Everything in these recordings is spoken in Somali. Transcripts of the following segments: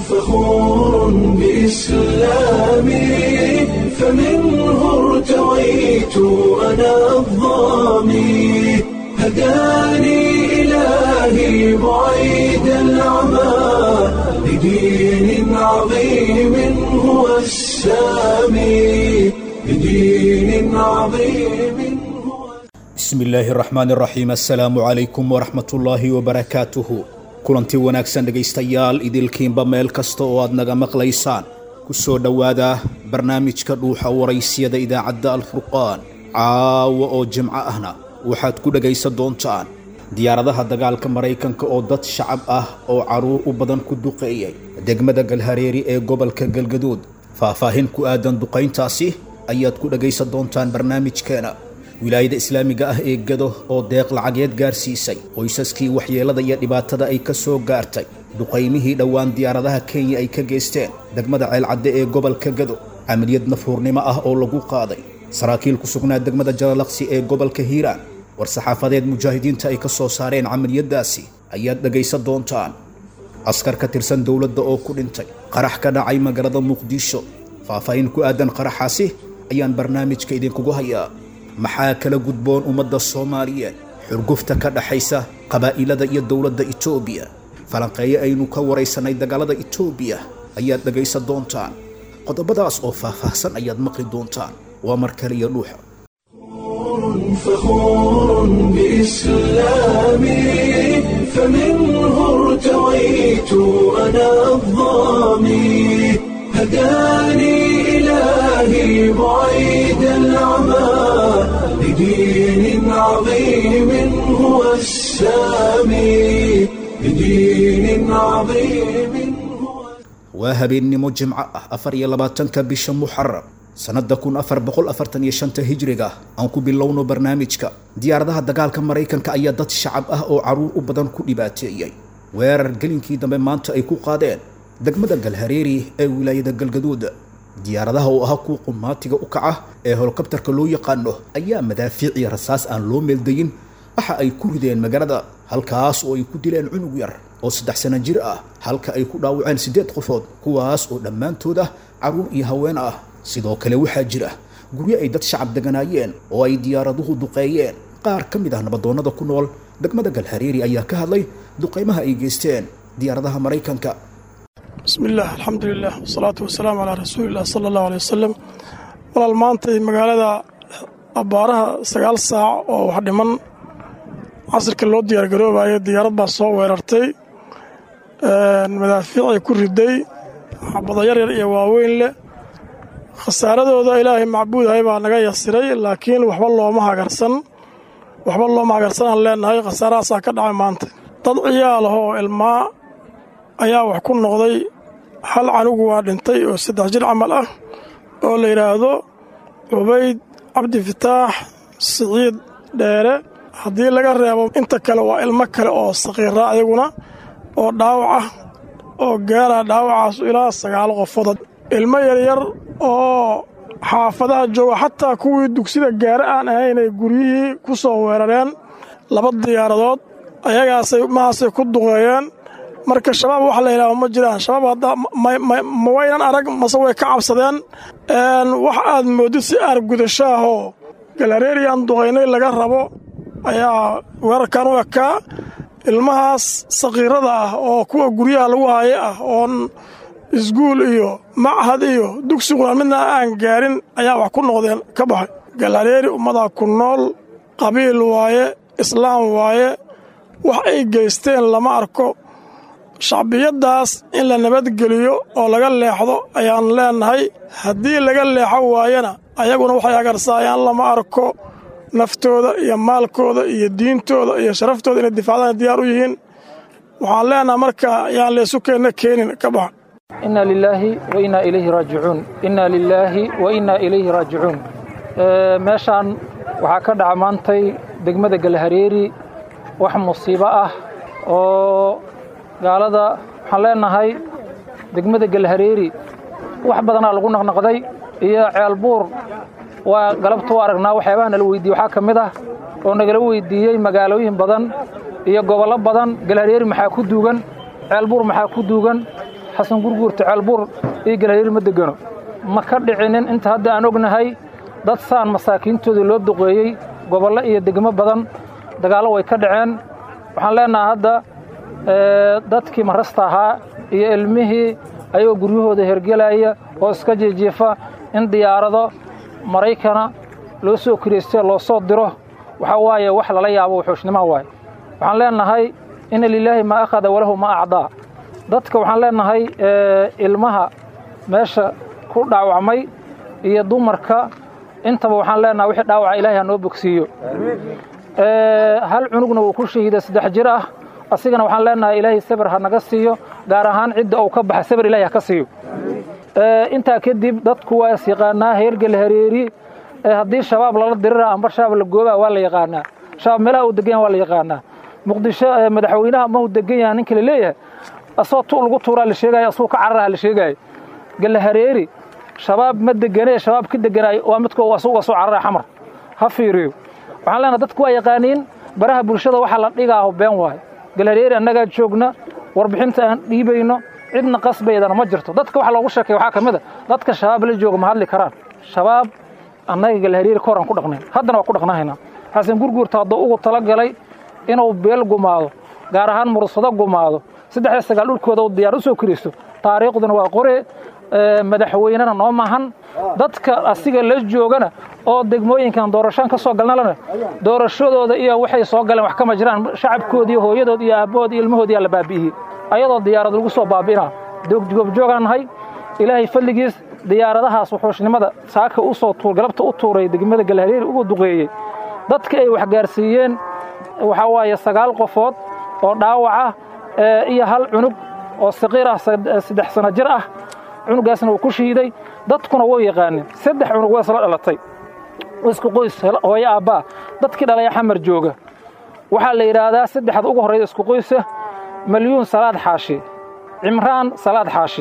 فخور بإسلامي فمنه ارتويت أنا الضامي هداني إلهي بعيد العمى لدين عظيم هو السامي لدين عظيم هو bismi illaahi araxmaan iraxiim assalaamu calaykum waraxmatullaahi wabarakaatuhu kulanti wanaagsan dhegaystayaal idilkiinba meel kasta oo aad naga maqlaysaan ku soo dhowaada barnaamijka dhuuxa waraysiyada idaacadda alfurqaan caawa oo jimco ahna waxaad ku dhegaysan doontaan diyaaradaha dagaalka maraykanka oo dad shacab ah oo carruur u badan ku duqeeyay degmada galhareeri ee gobolka galgaduud faahfaahin ku aadan duqayntaasi ayaad ku dhegaysan doontaan barnaamijkeena wilaayada islaamiga ah ee gado oo deeq lacageed gaarsiisay qoysaskii waxyeelada iyo dhibaatada ay ka soo gaartay duqaymihii dhowaan diyaaradaha kenya ay ka geysteen degmada ceelcadde ee gobolka gado camaliyad nafuurnimo ah oo lagu qaaday saraakiil ku sugnaa degmada jalalaqsi ee gobolka hiiraan war saxaafadeed mujaahidiinta ay ka soo saareen camaliyadaasi ayaad dhegaysan doontaan askar ka tirsan dowladda oo ku dhintay qarax ka dhacay magaalada muqdisho faahfaahin ku aadan qaraxaasi ayaan barnaamijka idinkugu hayaa maxaa kala gudboon ummadda soomaaliyeed xurgufta ka dhaxaysa qabaa'ilada iyo dowladda etoobiya falanqeeye aynu ka waraysanay dagaalada etoobiya ayaad dhegaysan doontaan qodobadaas oo faahfaahsan ayaad maqli doontaan waa mar kale iyo dhuuxa فخور بإسلامي فمنه ارتويت أنا الضامي هداني إلهي بعيد العمى لدين عظيم هو السامي لدين عظيم هو waa habeennimo jimco ah afar iyo labaatanka bisha muxaram sannadda kun afar boqol afartan iyo shanta hijriga aan ku bilowno barnaamijka diyaaradaha dagaalka maraykanka ayaa dad shacab ah oo carruur u badan ku dhibaateeyey weerar gelinkii dambe maanta ay ku qaadeen degmada galhareeri ee wilaayada galgaduud diyaaradaha oo ahaa kuwa qumaatiga u kaca ee holokabtarka loo yaqaano ayaa madaafiic iyo rasaas aan loo meeldayin waxa ay ku rideen magaalada halkaas oo ay ku dileen cunug yar oo saddex sano jir ah halka ay ku dhaawaceen siddeed qofood kuwaas oo dhammaantood ah carruur iyo haween ah sidoo kale waxaa jira guryo ay dad shacab deganaayeen oo ay diyaaraduhu duqeeyeen qaar ka mid ah nabadoonnada ku nool degmada galhareeri ayaa ka hadlay duqaymaha ay geysteen diyaaradaha maraykanka bismi illaah alxamdulilah wasalaatu wasalaamu calaa rasuulilah sala allahu aley wasalam walaal maantay magaalada abbaaraha sagaal saac oo wax dhiman casirka loo diyaargaroobayo diyaarad baa soo weerartay madaafiicay ku riday xabado yaryar iyo waaweyn leh khasaaradooda ilaahay macbuudahay baa naga yasiray laakiin waxba looma hagarsan waxba looma hagarsan aan leenahay khasaarahaasaa ka dhacay maanta dad ciyaal ah oo ilmaa ayaa wax ku noqday hal canugu waa dhintay oo saddex jir camal ah oo la yidhaahdo cubayd cabdifataax siciid dheere haddii laga reebo inta kale waa ilmo kale oo saqiira ayaguna oo dhaawac ah oo gaara dhaawacaas ilaa sagaal qofood ilmo yaryar oo xaafadaha jooga xataa kuwii dugsida gaare aan ahaynay guryihii ku soo weerareen laba diyaaradood ayagaasay mahaasay ku duqeeyeen marka shabaab wax la yidhaaho ma jiraan shabaab hadda ma waynan arag mase way ka cabsadeen wax aad moodid si aargudashaahoo galareeriyan duqaynay laga rabo ayaa weerarkan u ekaa ilmahaas sakiirada ah oo kuwa guryaha lagu haaye ah oon isguul iyo machad iyo dugsi quraan midna aan gaarin ayaa wax ku noqdeen ka baxay galareeri ummadaa ku nool qabiil waaye islaam waaye wax ay geysteen lama arko shacbiyaddaas in la nabadgeliyo oo laga leexdo ayaan leennahay haddii laga leexo waayana ayaguna waxay agarsaayaan lama arko naftooda iyo maalkooda iyo diintooda iyo sharaftooda inay difaacdaan diyaar u yihiin waxaan leennahay marka ayaan leesu keenna keenin ka baxa inna lilaahi wa innaa ilayhi raajicuun inna lilaahi wa innaa ilayhi raajicuun meeshaan waxaa ka dhaca maantay degmada galhareeri wax musiibo ah oo gaalada waxaan leennahay degmada galhareeri wax badanaa lagu naqnaqday iyo ceelbuur waa galabta u aragnaa waxyaabaha nala weydiiye waxaa ka mid ah oo nagala weydiiyey magaalooyin badan iyo gobollo badan galhareeri maxaa ku duugan ceelbuur maxaa ku duugan xasan gurguurta ceelbuur iyo galhareeri ma degano ma ka dhicinin inta hadda aan ognahay dad saan masaakiintoodii loo duqeeyey gobollo iyo degmo badan dagaallo way ka dhaceen waxaan leenahay hadda dadkii marasta ahaa iyo ilmihii ayagoo guryahooda hergelaya oo iska jiijiifa in diyaarado maraykana loo soo kiriystay loo soo diro waxaa waaye wax lala yaabo wuxuushnimoha waaye waxaan leenahay ina lilaahi maa akhada walahu maa acdaa dadka waxaan leenahay ilmaha meesha ku dhaawacmay iyo dumarka intaba waxaan leenahay wixii dhaawaca ilaahay ha noo bogsiiyo hal cunugna wuu ku shahiiday saddex jir ah asigana waxaan leenahay ilaahay sabir ha naga siiyo gaar ahaan cidda uu ka baxa sabir ilahay ha ka siiyo intaa kadib dadku waa is yaqaanaa heergel hareeri haddii shabaab lala dirira amba shabaab la goobaa waa la yaqaanaa shabaab meelaha uu degan yaha waa la yaqaanaa muqdisho madaxweynaha mahu degan yaha ninka la leeyahay asoo tu lagu tuuraa la sheegaya asuu ka cararaha la sheegaayo gelle hareeri shabaab ma deganee shabaab ka deganaayo waa midka asuga soo cararaya xamar ha fiiriyo waxaan leenahay dadku waa yaqaaniin baraha bulshada waxaa la dhigaaho been waayo galhareeri annagaa joogna warbixinta aan dhiibayno cidna qasbaydana ma jirto dadka waxa loogu sheekay waxaa ka mid a dadka shabaab la jooga ma hadli karaan shabaab annaga galhareeri ka hor aan ku dhaqnayn haddana waa ku dhaqnahaynaa xasan gurguurta hadduu ugu talagalay inuu beel gumaado gaar ahaan mursado gumaado saddex sagaal dhulkooda uu diyaar u soo kiristo taariikhduna waa qore madaxweynena noo maahan dadka asiga la joogana oo degmooyinkan doorashaan ka soo galnalana doorashadooda iyo waxay soo galeen wax kama jiraan shacabkoodii hooyadood iyo aabbahood iyo ilmahoodiyaa la baabi'iyey ayadoo diyaarad lagu soo baabi'inaa goobjoogaan nahay ilaahay fadligiis diyaaradahaas wuxuushnimada saaka u soo tuur galabta u tuuray degmada galhareeri ugu duqeeyey dadka ay waxgaarsiiyeen waxaa waaye sagaal qofood oo dhaawaca iyo hal cunug oo saqiir ah saddex sano jir ah cunugaasna wuu ku shahiiday dadkuna wuu yaqaanin saddex cunug waa isla dhalatay isku qoys hooyo aabbaa dadkii dhalaya xamar jooga waxaa la yidhaahdaa saddexda ugu horrayda isku qoysa malyuun salaad xaashi cimraan salaad xaashi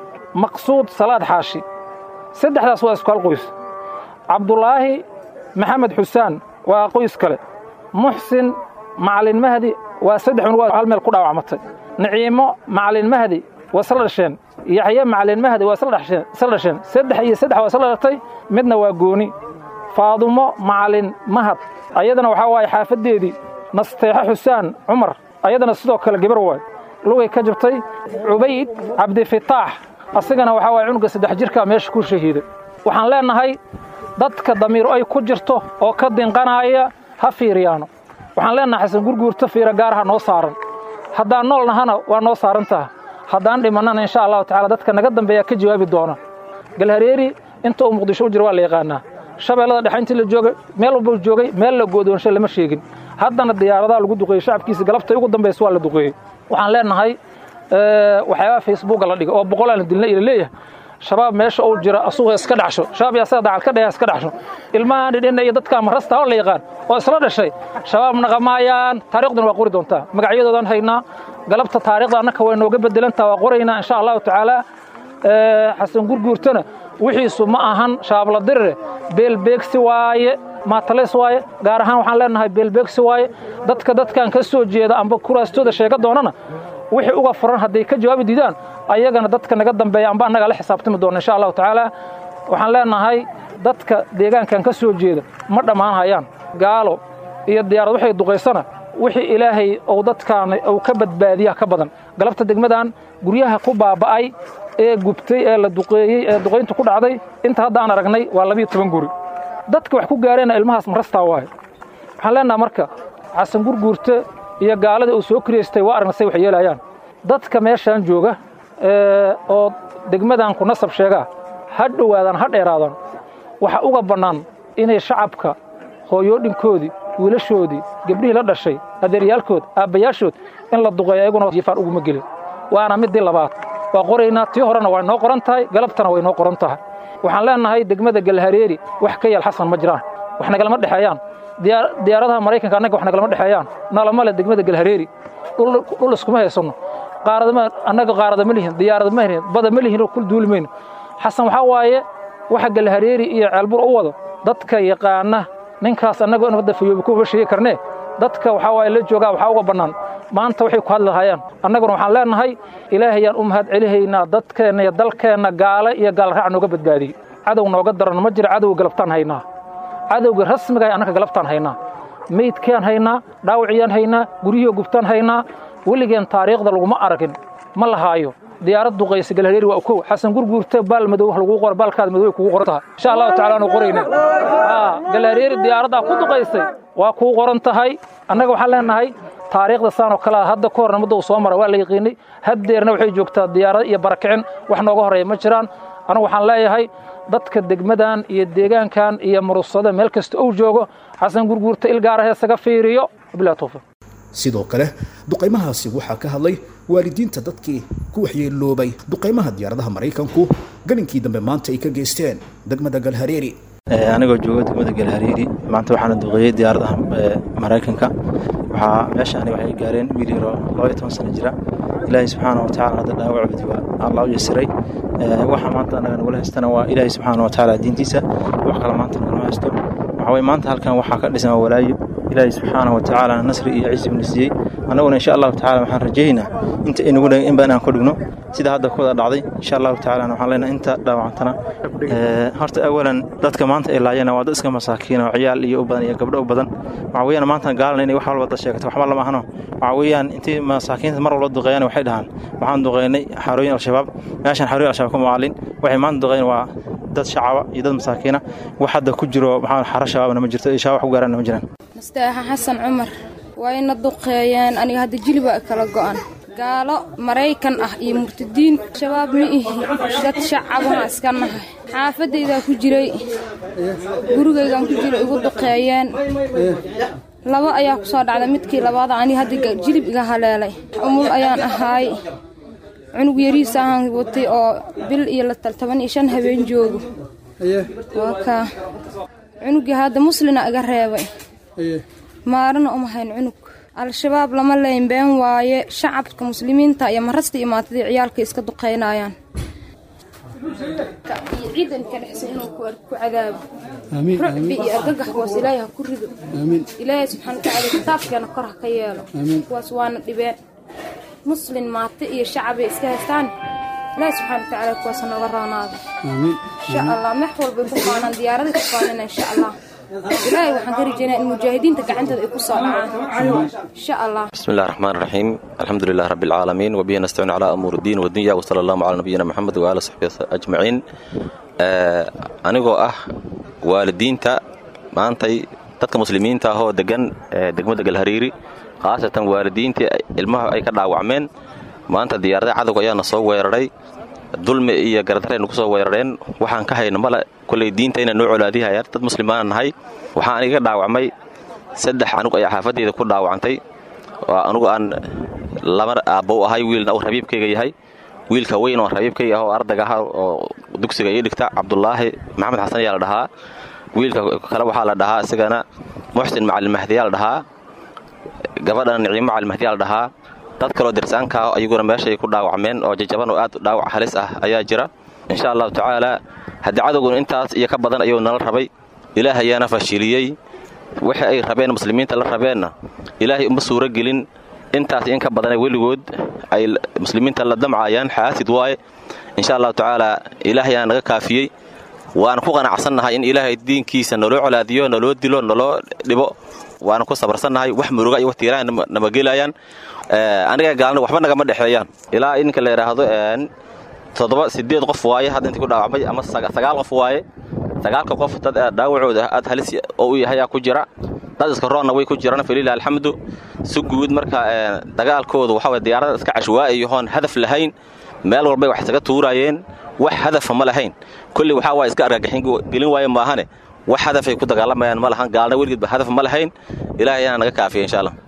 maqsuud salaad xaashi saddexdaas waa isku hal qoys cabdulaahi maxamed xusaan waa qoys kale muxsin macalin mahdi waa saddex cunug hal meel ku dhaawacmatay naciimo macalin mahdi waa isla dhasheen yaxye macalin mahdi waa isla dhasheen saddex iyo saddex waa isla dhalatay midna waa gooni faadumo macalin mahad ayadana waxaa waaye xaafaddeedii nasteexo xusaan cumar ayadana sidoo kale gabar waay lugay ka jabtay cubayd cabdifitaax asigana waxaa waye cunuga saddex jirkaa meesha ku shahiiday waxaan leennahay dadka damiir ay ku jirto oo ka dinqanaaya ha fiiriyaano waxaan leennahay xasan gurguurta fiira gaaraha noo saaran haddaan nool nahana waa noo saaran taha haddaan dhimannana insha allahu tacala dadka naga dambeeya ka jawaabi doona galhareeri inta uu muqdisho u jira waa la yaqaanaa shabeellada dhexe intii la joogay meel walba joogay meel la goodoonshay lama sheegin haddana diyaaradaha lagu duqeeyey shacabkiisa galabta ugu dambaysa waa la duqeeyey waxaan leennahay waxyaabaha facebooka la dhigay oo boqolaan dilna ila leeyahay shabaab meesha uu jira asuga iska dhaxsho shabaab yaa sida dacal ka dhaya iska dhaxsho ilmahan dhidhinna iyo dadka marasta oo la yaqaan oo isla dhashay shabaab naqamaayaan taariikhduna waa qori doontaa magacyadoodan haynaa galabta taariikhda annaka way nooga bedelantaa waa qoraynaa insha allahu tacaala xasan gurguurtana wixiisu ma ahan shaabla dirire beelbeegsi waaye maatalays waaye gaar ahaan waxaan leenahay beelbeegsi waaye dadka dadkan ka soo jeeda amba kuraastooda sheega doonana wixii uga furan hadday ka jawaabi diidaan ayagana dadka naga dambeeya amba annaga la xisaabtami doona insha allahu tacaala waxaan leenahay dadka deegaankan ka soo jeeda ma dhammaan hayaan gaalo iyo diyaarad waxay duqaysana wixii ilaahay ou dadkaan uu ka badbaadiya ka badan galabta degmadan guryaha ku baaba'ay ee gubtay ee la duqeeyey ee duqayntu ku dhacday inta hadda aan aragnay waa labiyo toban guri dadka wax ku gaareenna ilmahaas marastaa waayo waxaan leenaha marka xasan gurguurte iyo gaalada uu soo kiriyaystay waa aragna say wax yeelayaan dadka meeshaan jooga oo degmadan ku nasab sheegaa ha dhowaadaan ha dheeraadaan waxa uga bannaan inay shacabka hooyoodhinkoodii wiilashoodii gebdhihii la dhashay adeeryaalkood aabbayaashood in la duqeeyo ayaguna jifaan uguma gelin waana middii labaad waa qoraynaa tii horena way noo qoran tahay galabtana way noo qoran tahay waxaan leennahay degmada galhareeri wax ka yaal xasan ma jiraan wax nagalama dhexeeyaan diyaaradaha maraykanka annaga wax nagalama dhexeeyaan nalama le degmada galhareeri dhul iskuma haysanno qaaradama annaga qaarada ma lihin diyaarada ma lihin bada ma lihin oo kul duuli mayno xasan waxaa waaye waxa galhareeri iyo ceelbur u wado dadka yaqaana ninkaas annagoo nabadda fayoobi kuma sheegi karnee dadka waxaa waaye la joogaa waxaa uga bannaan maanta waxay ku hadlahayaan annaguna waxaan leenahay ilaahayaan u mahad celihaynaa dadkeenna iyo dalkeenna gaale iyo gaalraac nooga badbaadiyey cadow nooga daran ma jira cadowga galabtaan haynaa cadowga rasmiga annaka galabtaan haynaa meydkeen haynaa dhaawaciyaan haynaa guryihii gubtaan haynaa weligeen taariikhda laguma aragin ma lahaayo diyaarad duqaysa galhareeri waa kow xasan gurguurte baal madow wax lagu qoro baalkaada madow ay kugu qoran tahay insha allahu tacaala aanu qorayna galhareeri diyaaraddaa ku duqaysay waa kuu qoran tahay annaga waxaan leenahay taariikhda saan oo kale hadda ka horna mudda uu soo mara waa la yaqiinay haddeerna waxay joogtaa diyaarad iyo barakicin wax nooga horreeya ma jiraan anigu waxaan leeyahay dadka degmadan iyo deegaankan iyo murusada meel kasta uu joogo xasan gurguurta ilgaaraha isaga fiiriyo wabilahi tawfiiq sidoo kale duqaymahaasi waxaa ka hadlay waalidiinta dadkii ku waxyeeloobay duqaymaha diyaaradaha maraykanku galinkii dambe maanta ay ka geysteen degmada galhareeri anigoo jooga degmada galhareeri maanta waxaana duqeeyey diyaaradaha maraykanka waxaa meeshaani waxay gaareen wiil yaroo laba iyo toban sano jira ilaahay subxaana wa tacala hadda dhaawacoodi waa allah u yasiray waxa maanta annaga nagula haystana waa ilaahay subxaana wa tacaala diintiisa wax kale maanta nagama haysto waxaa weye maanta halkan waxaa ka dhisan walaayo ilaahay subxaana wa tacaala nasri iyo ciisi buna siiyey annaguna insha allahu tacala waxaan rajaynaynaa inta inagu in badan aan ku dhigno sida hadda ku wada dhacday insha allahu tacala waxaan leenahay inta dhaawacantana horta awalan dadka maanta ay laayana waa dad iska masaakiin oo ciyaal iyo u badan iyo gabdho u badan waxaa weeyaan maanta gaalna inay wax walba dad sheegato waxba lama ahno waxaa weeyaan intii masaakiinta mar walba duqeeyaan waxay dhahaan waxaan duqeynay xarooyin al-shabaab meeshan xarooyin al-shabaab ka maalin waxay maanta duqeyn waa dad shacaba iyo dad masaakiina wax hadda ku jiro maxaa xaro shabaabna ma jirto iyo shabaab wax ku gaarana ma jiraan mastaaxa xasan cumar waa ina duqeeyeen aniga hadda jiliba kala go'an gaalo maraykan ah iyo murtadiin shabaab ma ihi dad shacabaha iska nahay xaafadaydaa ku jiray gurigaygaan ku jiray igu duqeeyeen laba ayaa ku soo dhacday midkii labaada aniga hadda jilib iga haleelay umul ayaan ahaay cunug yariisa ahaan watay oo bil iyo toban iyo shan habeen joogo waa kaa cunugii hadda muslina iga reebay maarana uma hayn cunug al-shabaab lama leyn been waaye shacabka muslimiinta iyo marasta iyo maatadii ciyaalka iska duqaynayaan iyo ciidanka dhexsa inuu ku cadaabo rucbi iyo argagax kuwaas ilaahay ha ku rido ilaahay subxaana watacaala kitaabkeena kor ha ka yeelo kuwaas waana dhibeen muslin maate iyo shacabay iska haystaan ilaahay subxaana watacaala kuwaas nooga roonaada insha allah mex walbay ku faanaan diyaaraday ku faanina insha allah ilaahay waxaan ka rajeynaa in mujaahidiinta gacantooda ay ku soo dhacaan insha allah بسم الله الرحمن الرحيم الحمد لله رب العالمين وبه نستعين على أمور الدين والدنيا وصلى الله على نبينا محمد وآله وصحبه أجمعين anigoo ah waalidiinta maantay dadka muslimiinta ahoo degan degmada galhariiri khaasatan waalidiintii ilmaha ay ka dhaawacmeen maanta diyaarada cadowga ayaana soo weeraray dulmi iyo gardaraynu ku soo weerareen waxaan ka hayna male koley diinta inay noo colaadihayaan dad muslimaana nahay waxaan aniga dhaawacmay saddex anug ayaa xaafadeyda ku dhaawacantay anugu aan laba aabbow ahay wiilna uu rabiibkayga yahay wiilka weyn oo rabiibkayga ah oo ardayga ah oo dugsiga ii dhigta cabdulaahi maxamed xasan ayaa la dhahaa wiilka kale waxaa la dhahaa isagana muxsin macalin mahdiyaa la dhahaa gabadhana niciimo macalin mahdiyaa la dhahaa dad kaloo dirsaanka ah ayaguna meeshay ku dhaawacmeen oo jajaban oo aad dhaawac halis ah ayaa jira insha allahu tacaala haddii cadowguna intaas iyo ka badan ayuu nala rabay ilaah ayaana fashiliyey wixii ay rabeen muslimiinta la rabeenna ilaahay uma suuro gelin intaas in ka badana weligood ay muslimiinta la damcayaan xaasid waaye insha allahu tacaala ilaahay ayaa naga kaafiyey waana ku qanacsannahay in ilaahay diinkiisa naloo colaadiyo naloo dilo naloo dhibo waana ku sabarsannahay wax muruga iyo watiiraha nama gelayaan aniga gaalna waxba nagama dhexeeyaan ilaa ininka la yidhaahdo toddoba sideed qof waaye hadda intii ku dhaawacmay ama sagaal qof waaye sagaalka qof dad dhaawacooda aad halis oo u yahayaa ku jira dad iska roonna way ku jiraan falilah alxamdu si guud marka dagaalkoodu waxa way diyaarada iska cashwaa'iyahoon hadaf lahayn meel walbay wax isaga tuuraayeen wax hadafa ma lahayn kulli waxaa waa iska argagixin gelin waaye maahane wax hadafay ku dagaalamayaan ma lahan gaalna weligeedba hadaf ma lahayn ilaahay ayaana naga kaafiya insha allah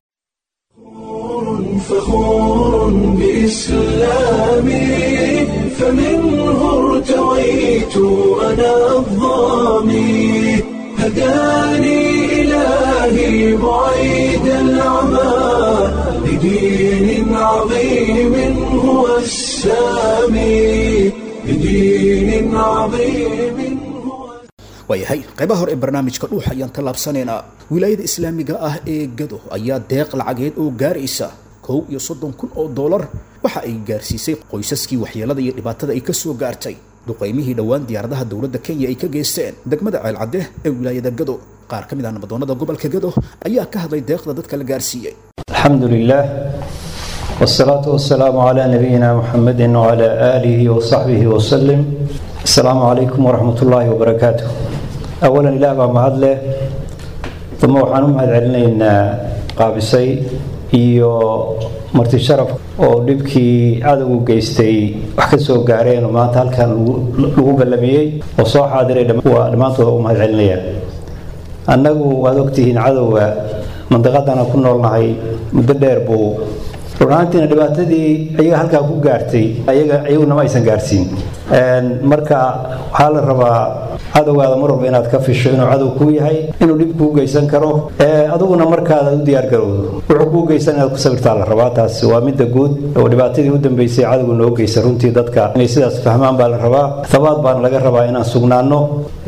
فخور بإسلامي فمنه ارتويت أنا الظامي هداني إلهي بعيد العمى لدين عظيم هو السامي لدين عظيم هو waayahay qaybaha hore ee barnaamijka dhuux ayaan ka laabsanaynaa wilaayada islaamiga ah ee gado ayaa deeq lacageed oo gaaraysa kow iyo soddon kun oo doolar waxa ay gaarsiisay qoysaskii waxyeelada iyo dhibaatada ay ka soo gaartay duqaymihii dhowaan diyaaradaha dowladda kenya ay ka geysteen degmada ceelcadde ee wilaayada gado qaar ka mid ah nabadoonnada gobolka gado ayaa ka hadlay deeqda dadka la gaarsiiyey الحمد لله والصلاة والسلام على نبينا محمد وعلى آله وصحبه وسلم السلام عليكم ورحمة الله وبركاته أولا إله بaa mahad leh uma waxaan u mahad celinaynaa qaabisay iyo marti sharaf oo dhibkii cadowgu geystay wax ka soo gaareen oo maanta halkan lagu ballamiyey oo soo xaadiray waa dhammaantooda u mahad celinayaan annagu waad ogtihiin cadowga mandaqadana ku noolnahay muddo dheer buu runaantiina dhibaatadii ayaga halkaa ku gaartay ayaga iyaguna ma aysan gaarsiin marka waxaa la rabaa cadowgaada mar walba inaad ka fisho inuu cadow kuu yahay inuu dhib kuu geysan karo adiguna markaada u diyaargarowdo wuxuu kuu geysan inaad ku sabirtaa la rabaa taas waa midda guud oo dhibaatadii u dambeysay cadowgu noo geysa runtii dadka inay sidaas fahmaan baa la rabaa thabaad baana laga rabaa inaan sugnaano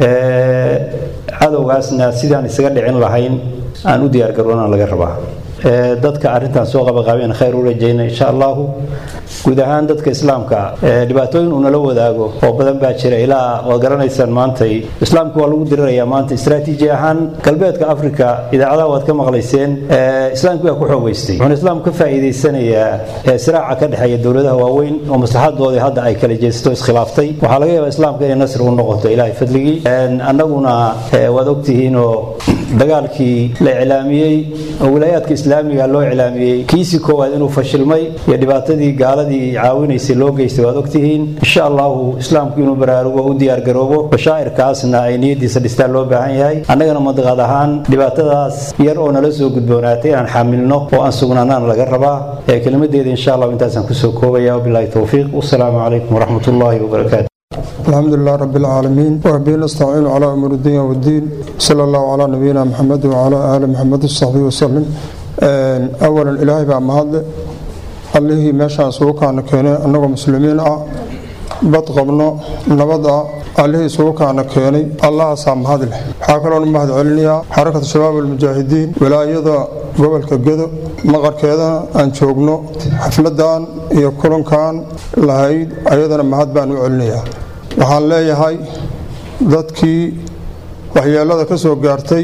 cadowgaasna sidaan isaga dhicin lahayn aan u diyaargaroonaan laga rabaa dadka arrintan soo qabaqaabeen khayr u rajayna insha allahu guud ahaan dadka islaamka dhibaatooyin uu nala wadaago oo badan baa jira ilaa waad garanaysaan maantay islaamka waa lagu dirirayaa maanta istaraatiiji ahaan galbeedka afrika idaacadaha waad ka maqlayseen islaamki baa ku xoogeystay wuxuuna islaamku ka faa'iidaysanayaa siraaca ka dhexeeya dowladaha waaweyn oo maslaxadoodii hadda ay kala jeesato iskhilaaftay waxaa laga yaabaa islaamka inay nasri u noqoto ilaahay fadligii annaguna waad ogtihiinoo dagaalkii la iclaamiyey oo wilaayaadka islaamiga loo iclaamiyey kiisii koowaad inuu fashilmay iyo dhibaatadii gaaladii caawinaysay loo geystay waad ogtihiin insha allahu islaamku inuu baraarugo u diyaargaroobo bashaa'irkaasna ay niyadiisa dhistaan loo baahan yahay annagana mandaqad ahaan dhibaatadaas yar oo nala soo gudboonaatay inaan xamilno oo aan sugnaanaan laga rabaa ee kelimadeeda insha allahu intaasaan kusoo koobaya wabilaahi towfiiq wasalaamu calaykum waraxmat ullaahi wabarakaatu الحمد لله رب العالمين وبه نستعين على أمور الدنيا والدين صلى الله على نبينا محمد وعلى آل محمد وصحبه وسلم أولا إلهي بقى مهد الله ماشان سوكان كينا أنه مسلمين bad qabno nabad ah allihii isugu kaana keenay allahaasaa mahad leh waxaa kaloona mahad celinayaa xarakata shabaab almujaahidiin wilaayada gobolka gedo maqarkeedana aan joogno xafladan iyo kulankan lahayd ayadana mahad baan u celinayaa waxaan leeyahay dadkii waxyeelada ka soo gaartay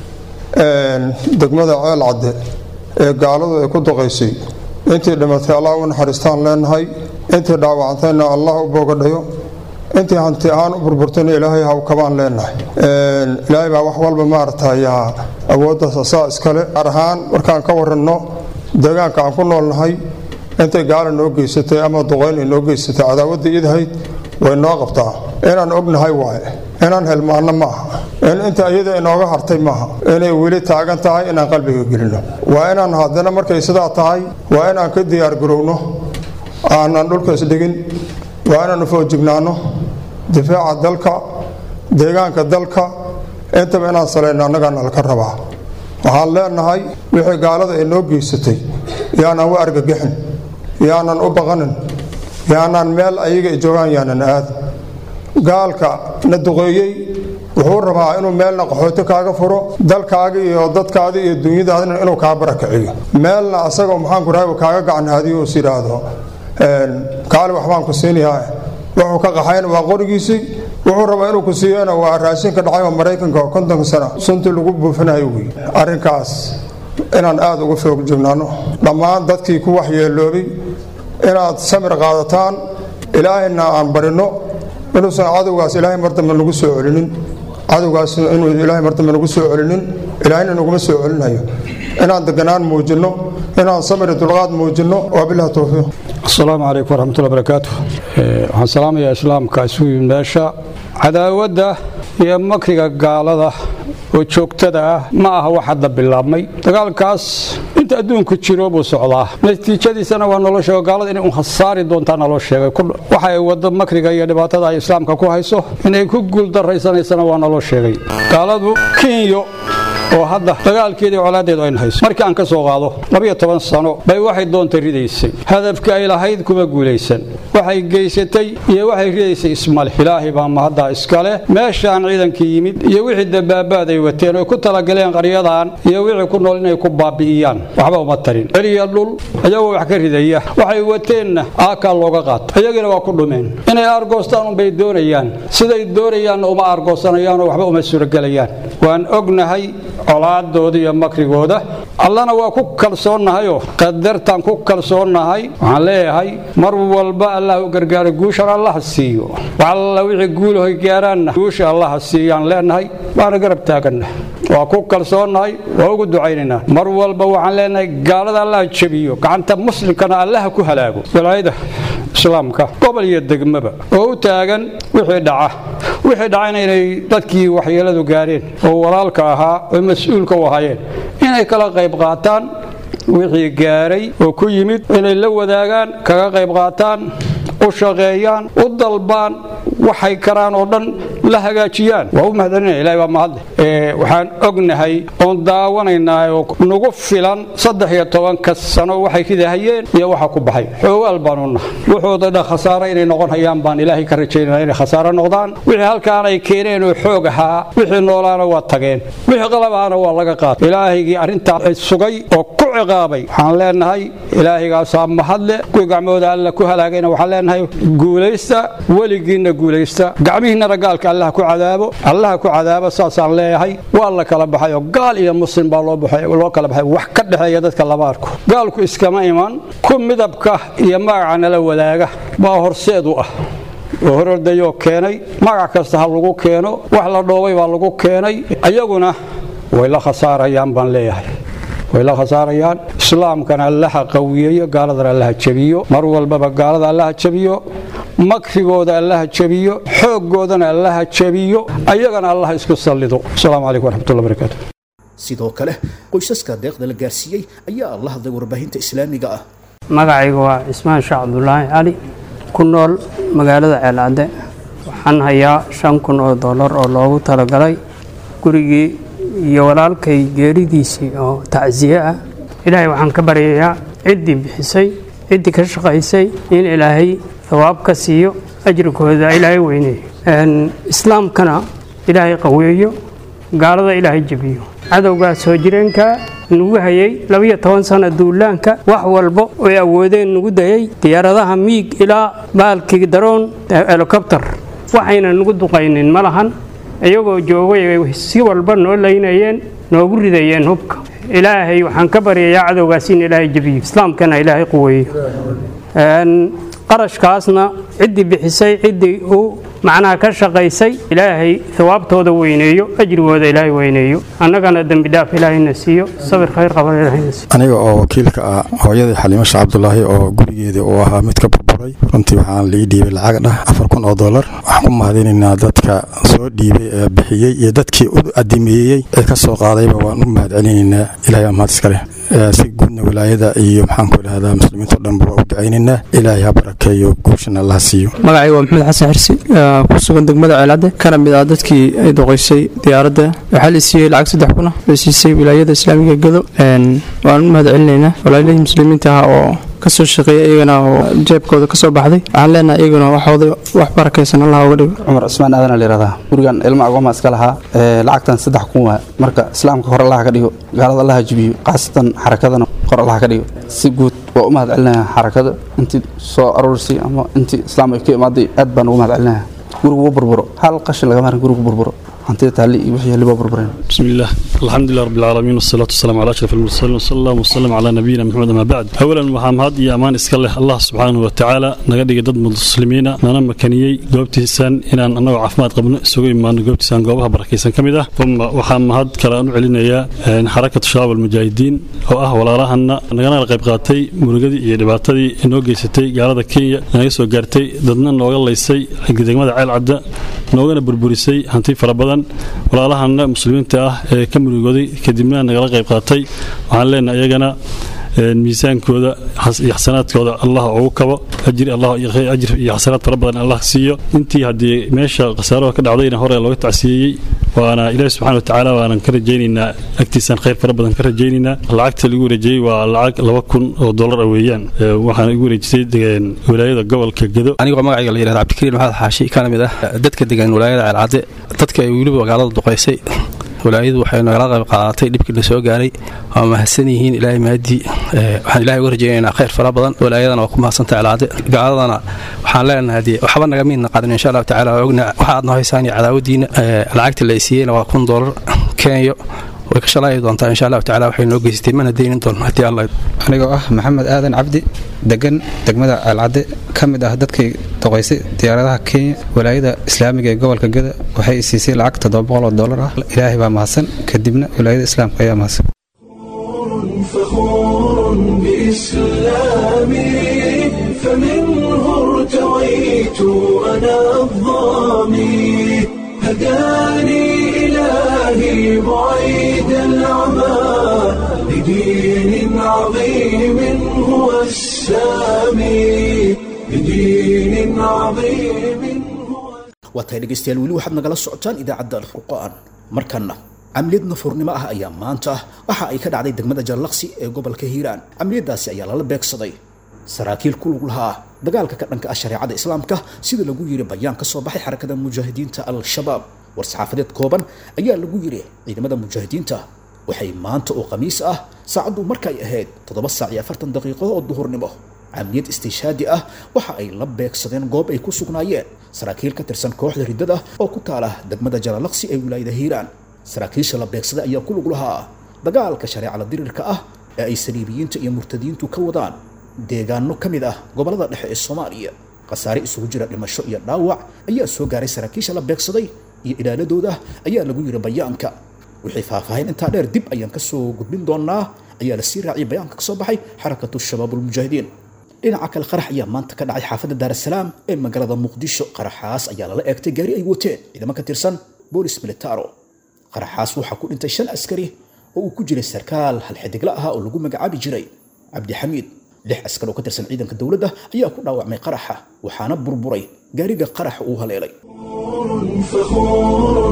degmada ceel cadde ee gaaladu ay ku duqaysay intii dhimatay allah u naxariistaan leenahay intii dhaawacantayna allah u boogadhayo intii hanti ahaan u burburtayna ilaahay haw kabaan leenahay ilaahay baa wax walba maaragtay awooddaas asaa iskale gaar ahaan markaan ka waranno deegaanka aan ku noolnahay intay gaala noo geysatay ama duqayn ay noo geysatay cadaawadda idahayd way noo qabtaa inaan ognahay waaye inaan helmaanno ma aha in inta iyada inooga hartay maaha inay weli taagan tahay inaan qalbiga gelino waa inaan haddana markay sidaa tahay waa inaan ka diyaargarowno aanan dhulkaas dhigin waa inaanu foojignaano difaaca dalka deegaanka dalka intaba inaan salayno annagaana laka rabaa waxaan leenahay wixii gaalada ay noo geysatay yaanan u argagixin yaanan u baqanin yaanaan meel ayaga ay joogaan yaanan aadin gaalka na duqeeyey wuxuu rabaa inuu meelna qaxooti kaaga furo dalkaaga iyo dadkaada iyo dunyadaadina inuu kaa barakiciyo meelna asagoo maxaanku rahay kaaga gacanhaadiyo is yidhaahdo kaali waxbaan ku siinayaa wuxuu ka qaxayna waa qorigiisii wuxuu rabaa inuu ku siiyana waa raashinka dhacay oo maraykanka oo kontonka sano suntii lagu buufinayo wey arrinkaas inaan aada uga foog joognaano dhammaan dadkii ku waxyeeloobay inaad samir qaadataan ilaahayna aan barino inuusan cadowgaas ilaahay mar dambe nagu soo celinin cadowgaas inuu ilaahay mar dambe nagu soo celinin ilaahayna naguma soo celinayo inaan deganaan muujinno inaan samiri dulqaad muujinno waa bilahi towfiiq asalaamu calaykum waraxmatullahi barakaatu waxaan salaamayaa islaamka isugu yimid meesha cadaawadda iyo makriga gaalada oo joogtada ah ma aha wax hadda bilaabmay dagaalkaas inta adduunku jiro buu socdaa natiijadiisana waa naloo sheego gaalada inay un hasaari doontaa naloo sheegay waxa ay waddo makriga iyo dhibaatada ay islaamka ku hayso inay ku guuldarraysanaysana waa naloo sheegay gaaladu kinyo oo hadda dagaalkeedii colaadeedu ayna hayso markii aan ka soo qaado labiyo toban sano bay waxay doonta ridaysay hadafka ay lahayd kuma guulaysan waxay geysatay iyo waxay ridaysay ismale ilaahay baa mahaddaa iskale meeshaan ciidankii yimid iyo wixii dabaabaad ay wateen oy ku talagaleen qaryadan iyo wixii ku nool inay ku baabi'iyaan waxba uma tarin celiya dhul iyagoo wax ka ridaya waxay wateenna aakaa looga qaata iyagina waa ku dhumeen inay aargoostaan unbay doonayaan siday doonayaanna uma aargoosanayaanoo waxba uma suuragelayaan waan ognahay colaadooda iyo makrigooda allana waa ku kalsoonnahayoo qadartaan ku kalsoonnahay waxaan leeyahay mar walba allah u gargaaro guushan allaha siiyo alla wixii guulahoy gaaraanna guusha allaha siiyaan leenahay waana garab taaganna waa ku kalsoonnahay waa ugu ducaynaynaa mar walba waxaan leenahay gaalada allaha jebiyo gacanta muslimkana allaha ku halaago walaayada islaamka gobol iyo degmaba oo u taagan wixii dhaca wixii dhacayna inay dadkii waxyeeladu gaareen oo walaalka ahaa oo mas-uulka u ahaayeen inay kala qayb qaataan wixii gaaray oo ku yimid inay la wadaagaan kaga qayb qaataan u shaqeeyaan u dalbaan waxay karaan oo dhan la hagaajiyaan waa u mahadcelinaya ilahay baa mahadle waxaan ognahay oon daawanaynaa oo nagu filan saddex iyo tobanka sano waxay ridahayeen iyo waxa ku baxay xoogaal baanu nahay wuxuuda dha khasaare inay noqon hayaan baan ilaahay ka rajaynana inay khasaare noqdaan wixii halkaan ay keeneen oo xoog ahaa wixii noolaana waa tageen wixii qalabaana waa laga qaatay ilaahaygii arrintaa sugay oo ku ciqaabay waxaan leenahay ilaahaygaasa mahadle kuwii gacmooda alla ku halaagayna waxaan leenahay guulaysta weligiinna guulaysta gacmihiinnana gaalka allah ku cadaabo allaha ku cadaabo saasaan leeyahay waa la kala baxay oo gaal iyo muslim baa loo kala baxay wax ka dhexeeya dadka lama arko gaalku iskama iman ku midabka iyo magaca nala wadaaga baa horseed u ah oo horordayoo keenay magac kasta ha lagu keeno wax la dhoobay baa lagu keenay ayaguna way la khasaarayaan baan leeyahay way la khasaarayaan islaamkana allaha qawiyeeyo gaaladana allaha jabiyo mar walbaba gaalada allaha jabiyo makrigooda allaha jabiyo xooggoodana allaha jabiyo ayagana allaha isku sallido asalaamu calaykum waraxmatullahi barakaatu sidoo kale qoysaska deeqda la gaarsiiyey ayaa la hadlay warbaahinta islaamiga ah magacayga waa cismaan sheekh cabdulaahi cali ku nool magaalada ceelcadde waxaan hayaa shan kun oo dollar oo loogu talagalay gurigii iyo walaalkay geeridiisii oo tacsiye ah ilaahay waxaan ka baryayaa ciddii bixisay ciddii ka shaqaysay in ilaahay hawaab ka siiyo ajrikooda ilaahay weyneeyo islaamkana ilaahay qaweeyo gaalada ilaahay jebiyo cadowgaa soo jireenka nagu hayay labiyo toban sano duulaanka wax walba oy awoodeen nagu dayay diyaaradaha miig ilaa baalkii daroon helikobter waxayna nagu duqaynin ma lahan iyagoo joogay si walba noo laynayeen noogu ridayeen hubka ilaahay waxaan ka baryayaa cadowgaas in ilaahay jebiyo islaamkana ilaahay quweeyo qarashkaasna ciddii bixisay ciddii uu macnaha ka shaqaysay ilaahay hawaabtooda weyneeyo ajrigooda ilaahay weyneeyo annagana dembi dhaaf ilaahayna siiyo sabir khayr qaban ilaahayna siiyo aniga oo wakiilka ah hooyadii xaliimo sheekh cabdulaahi oo gurigeedii uu ahaa mid ka burburay runtii waxaan lii dhiibay lacag dhah afar kun oo dollar waxaan ku mahadinaynaa dadka soo dhiibay ee bixiyey iyo dadkii u adimeeyey ee ka soo qaadayba waan u mahadcelinaynaa ilahay baa mahad iskale si guudna wilaayada iyo maxaan ku idhahdaa muslimiinto dhanba waa u ducaynaynaa ilaahay ha barakeeyo guushana allah siiyo magacayga waa maxamed xasan xirsi ku sugan degmada ceelcadde kana mid ah dadkii ay doqoysay diyaaradda waxaa la siiyey lacag saddex kuna la siisay wilaayada islaamiga gado waan u mahad celinaynaa walaaladii muslimiinta ah oo kasoo shaqeeya iyagana oo jeebkooda kasoo baxday waxaan leenahay iyaguna waxooda wax barakaysan allah uga dhigo cumar cismaan aadan layihahdaa gurigan ilma agooma iska lahaa lacagtan saddex kun waa marka islaamka hor allaha ka dhigo gaalada allaha jibiyo khaasatan xarakadana hor allaha ka dhigo si guud waa u mahad celinaya xarakada intii soo aruurisay ama intii islaam ay ka imaaday aad baan ugu mahad celinaya gurigu wuu burburo hal qashin lagama harin gurigu burburo hantida taalli iyo wixii liba burbureen بسم الله الحمد لله رب العالمين والصلاة والسلام على أشرف المرسلين وصلى الله وسلم على نبينا محمد ما بعد أولا waxaan mahad iyo amaan iska leh Allah subxaanahu wa tacaala naga dhigay dad muslimiina nana makaniyey goobtiisan inaan annagoo caafimaad qabno isugu imaano goobtiisan goobaha barakaysan ka mid ah uma waxaan mahad kale aan u celinayaa xarakatu shabaab almujaahidiin oo ah walaalahana nagana qayb qaatay murugadii iyo dhibaatadii inoo geysatay gaalada Kenya naga soo gaartay dadna nooga laysay degmada ceel cadda noogana burburisay hanti fara badan walaalahana muslimiinta ah ee ka murugooday kadibna nagala qayb qaatay waxaan leenahay iyagana miisaankooda iyo xasanaadkooda allah ugu kabo ajir allah ajir iyo xasanaad fara badan allah siiyo intii haddii meesha khasaaraha ka dhacdayna hore looga tacsiyeeyey waana ilaahi subxana watacaala waanan ka rajaynaynaa agtiisaan khayr fara badan ka rajaynaynaa lacagta lagu wareejiyey waa lacag laba kun oo dollar ah weeyaan waxaana igu wareejisay walaayada gobolka gedo anigoo magacayga la yidhahda cabdikariin maxamed xaashi kana mid ah dadka degan walaayada ceelcadde dadka ay weliba magaalada duqaysay walaayadu waxay nagala qayb qaadatay dhibkii la soo gaaray waa mahadsan yihiin ilaahay mahadii waxaan ilahay uga rajaynaynaa khayr fara badan walaayadana waa ku mahadsanta celcade gaaladana waxaan leenahay dee waxba naga miidna qaadan insha allahu tacala waa ogna waxa aad noo haysaan iyo cadaawadiina lacagta la siiyeyna waa kun doolar kenya way ka shalaayi doontaa insha allahu tacala waxay noo geysatay mana deynin doono haddii alla anigoo ah maxamed aadan cabdi degan degmada ceelcadde ka mid ah dadkii doqaysay diyaaradaha kenya walaayada islaamiga ee gobolka geda waxay siisay lacag toddoba boqol oo dollar ah ilaahay baa mahadsan kadibna walaayada islaamka ayaa mahadsan فخور بإسلامي فمنه ارتويت أنا الظامي هداني إلهي بعيد العمى لدين عظيم هو السامي لدين عظيم waa tahay dhegaystayaal weli waxaad nagala socotaan idaacadda alfurqaan markanna camliyad nafurnimo ah ayaa maanta waxa ay ka dhacday degmada jallaqsi ee gobolka hiiraan camliyadaasi ayaa lala beegsaday saraakiil ku lug lahaa dagaalka ka dhanka ah shareecada islaamka sida lagu yiri bayaan ka soo baxay xarakada mujaahidiinta al-shabaab war-saxaafadeed kooban ayaa lagu yiri ciidamada mujaahidiinta waxay maanta oo khamiis ah saacaddu markay ahayd toddoba saac iyo afartan daqiiqo oo duhurnimo camliyad istiishaadi ah waxa ay la beegsadeen goob ay ku sugnaayeen saraakiil ka tirsan kooxda riddada oo ku taala degmada jalalaqsi ee wilaayada hiiraan saraakiisha la beegsaday ayaa ku lug lahaa dagaalka shareecada dirirka ah ee ay saliibiyiinta iyo murtadiintu ka wadaan deegaano ka mid ah gobollada dhexe ee soomaaliya khasaare isugu jira dhimasho iyo dhaawac ayaa soo gaaray saraakiisha la beegsaday iyo ilaaladooda ayaa lagu yiri bayaanka wixii faahfaahin intaa dheer dib ayaan kasoo gudbin doonaa ayaa lasii raaciyay bayaanka kasoo baxay xarakatu shabaab ulmujaahidiin dhinaca kale qarax ayaa maanta ka dhacay xaafadda daarasalaam ee magaalada muqdisho qaraxaas ayaa lala eegtay gaari ay wateen ciidamo ka tirsan boolis militaro qaraxaas waxaa ku dhintay shan askari oo uu ku jiray sarkaal halxidigla ahaa oo lagu magacaabi jiray cabdixamiid lix askar oo ka tirsan ciidanka dowladda ayaa ku dhaawacmay qaraxa waxaana burburay gaariga qaraxa uu haleelay فخور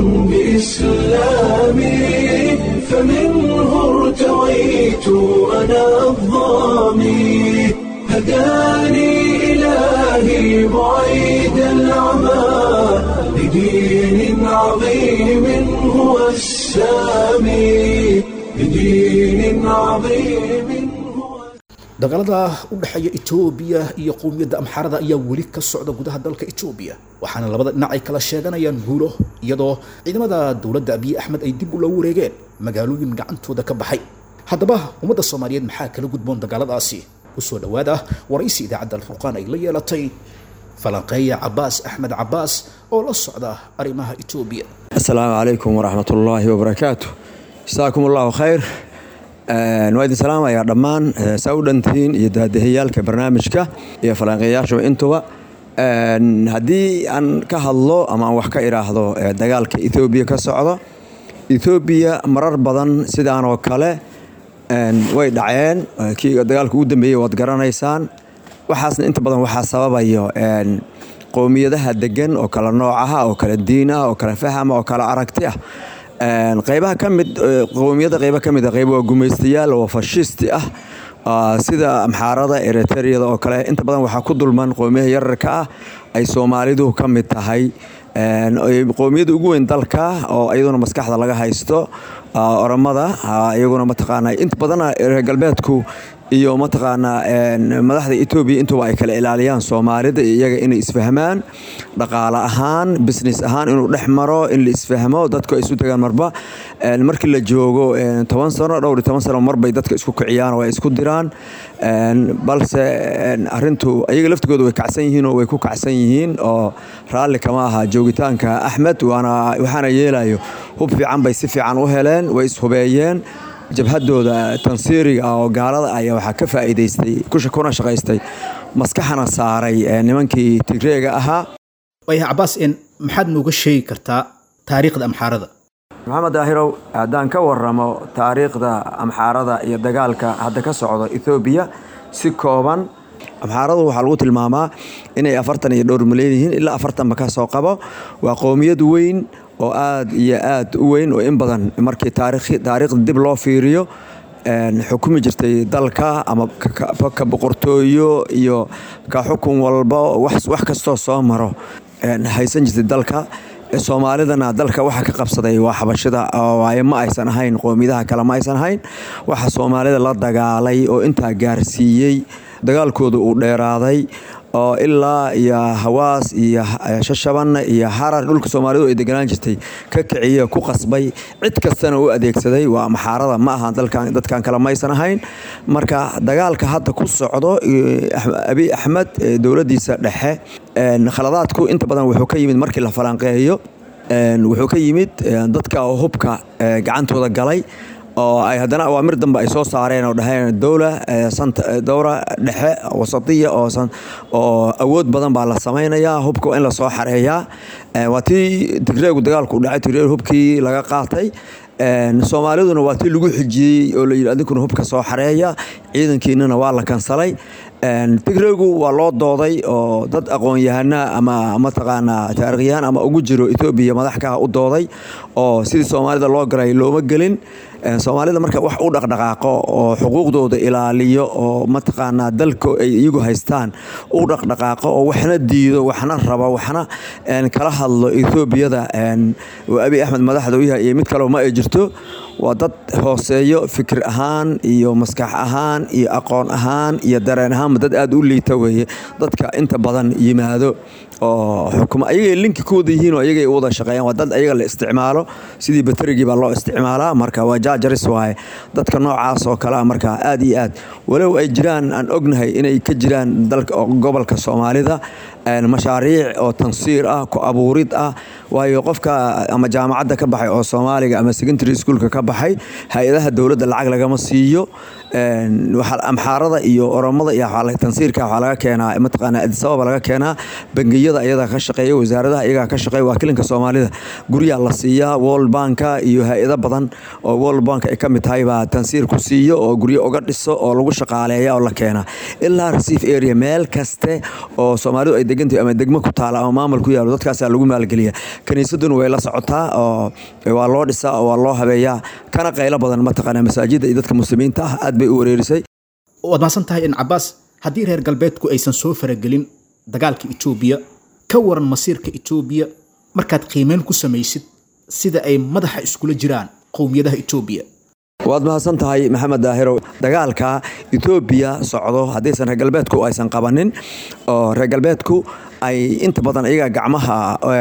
بإسلامي فمنه ارتويت أنا الظامي هداني إلهي بعيد العمى لدين عظيم هو السامي لدين عظيم dagaalada u dhexeeya etoobiya iyo qowmiyadda amxaarada ayaa weli ka socda gudaha dalka etoobiya waxaana labada dhinac ay kala sheeganayaan guulo iyadoo ciidamada dowladda abiy axmed ay dib ula wareegeen magaalooyin gacantooda ka baxay haddaba ummadda soomaaliyeed maxaa kala gudboon dagaaladaasi kusoo dhowaada waraysi idaacadda alfurqaan ay la yeelatay falanqeeya cabaas axmed cabaas oo la socda arrimaha etoobiya asalaamu calaykum waraxmatullaahi wabarakaatu jasaakum allahu khayr waa idin salaamayaa dhammaan saa u dhantihiin iyo daadahiyaalka barnaamijka iyo falanqeeyaashuba intuba haddii aan ka hadlo ama aan wax ka idhaahdo dagaalka ethoobiya ka socdo ethoobiya marar badan sidaan oo kale way dhaceen kii dagaalka ugu dambeeyey waad garanaysaan waxaasna inta badan waxaa sababayo qowmiyadaha degan oo kala noocaha oo kala diin ah oo kala fahama oo kala aragti ah qaybaha ka mid qowmiyada qayba ka mid a qayb waa gumaystayaal oo fashisti ah sida amxaarada eritreada oo kale inta badan waxaa ku dulman qowmiyaha yararka ah ay soomaalidu ka mid tahay qowmiyada ugu weyn dalka oo iyaduna maskaxda laga haysto oromada iyaguna mataqaana inta badana reer galbeedku iyo mataqaanaa madaxda etoobiya intuba ay kala ilaaliyaan soomaalida iyo iyaga inay isfahmaan dhaqaale ahaan business ahaan inuu dhex maro in la isfahmo dadku ay isu tagaan marba markii la joogo toban sano dhowr iyo toban sano marbay dadka isku kiciyaan oo ay isku diraan balse arintu ayaga laftigooda way kacsan yihiin oo way ku kacsan yihiin oo raalli kama aha joogitaanka axmed waana waxaana yeelayo hub fiican bay si fiican u heleen way ishubeeyeen jabhadooda tansiiriga ah oo gaalada ayaa waxaa ka faa'iidaystay kuna shaqaystay maskaxana saaray nimankii tigreega ahaa waaya cabaas n maxaad nooga sheegi kartaa taariikhda amxaarada maxamed daahirow haddaan ka waramo taariikhda amxaarada iyo dagaalka hadda ka socdo ethoobiya si kooban amxaaradu waxaa lagu tilmaamaa inay afartan iyo dhowr milyan yihiin ilaa afartanba ka soo qabo waa qowmiyad weyn oo aad iyo aad u weyn oo in badan markii taariikhda dib loo fiiriyo xukumi jirtay dalka ama ka boqortooyo iyo ka xukun walba wax kastoo soo maro haysan jirtay dalka soomaalidana dalka waxa ka qabsaday waa xabashida waaye ma aysan ahayn qowmiyadaha kale ma aysan ahayn waxa soomaalida la dagaalay oo intaa gaarsiiyey dagaalkooda uu dheeraaday oo ilaa iyo hawaas iyo shashabanna iyo harar dhulka soomaalidu ay deganaan jirtay ka kiciye ku qasbay cid kastana u adeegsaday waa maxaarada ma aha dadkan kale maysan ahayn marka dagaalka hadda ku socdo abi axmed dowladiisa dhexe khaladaadku inta badan wuxuu ka yimid markii la falanqeeyo wuxuu ka yimid dadka hubka gacantooda galay oo ay haddana awaamir dambe ay soo saareen oo dhaheen dowla dowra dhexe wasatiya oo awood badan baa la samaynayaa hubka waa in lasoo xareeyaa waa tii tigreegu dagaalku dhacay tigreeg hubkii laga qaatay soomaaliduna waa tii lagu xijiyey oo layidhi adinkuna hubka soo xareeya ciidankiinana waa la kansalay tigreegu waa loo dooday oo dad aqoon-yahana ama mataqaanaa taarikhyahaan ama ugu jiro etoobiya madaxkaha u dooday oo sidii soomaalida loo garay looma gelin soomaalida marka wax u dhaqdhaqaaqo oo xuquuqdooda ilaaliyo oo mataqaanaa dalka ay iyagu haystaan u dhaqdhaqaaqo oo waxna diido waxna rabo waxna kala hadlo etoobiyada abi axmed madaxda u yahay iyo mid kaleo ma ay jirto waa dad hooseeyo fikir ahaan iyo maskax ahaan iyo aqoon ahaan iyo dareen ahaanba dad aad u liita weeye dadka inta badan yimaado oo xukuma ayagay linki ku wada yihiin oo ayagay u wada shaqeeyaan waa dad ayaga la isticmaalo sidii baterigii baa loo isticmaalaa marka waa jaajaris waaye dadka noocaas oo kalea marka aad iyo aad walow ay jiraan aan ognahay inay ka jiraan dalka gobolka soomaalida mashaariic oo tansiir ah ku abuurid ah waayo qofka ama jaamacadda ka baxay oo soomaaliga ama secondary schoolka ka baxay hay-adaha dowladda lacag lagama siiyo amxaarada iyo oromada iyo tansiirka waxaa laga keenaa mataqaana adisababa laga keenaa bangiyada ayadaa ka shaqeeya wasaaradaha iyagaa ka shaqeeya waakilinka soomaalida guryaa la siiyaa world banka iyo hay-ado badan oo world bank ay ka mid tahay baa tansiir ku siiyo oo guryo uga dhiso oo lagu shaqaaleeya oo la keenaa ilaa receive area meel kaste oo soomaalidu ay degantahay ama degmo ku taala ama maamul ku yaalo dadkaasaa lagu maalgeliya kaniisaduna way la socotaa oo waa loo dhisaa oo waa loo habeeyaa kana qaylo badan mataqaana masaajidda iyo dadka muslimiinta ah aad bay u wareerisay waad mahadsan tahay in cabaas haddii reer galbeedku aysan soo faragelin dagaalka etoobiya ka waran masiirka etoobiya markaad qiimeyn ku samaysid sida ay madaxa iskula jiraan qowmiyadaha etoobiya waad mahadsan tahay maxamed daahirow dagaalka etoobiya socdo haddaysan reer galbeedku aysan qabanin oo reer galbeedku ay inta badan iyaga gacmaha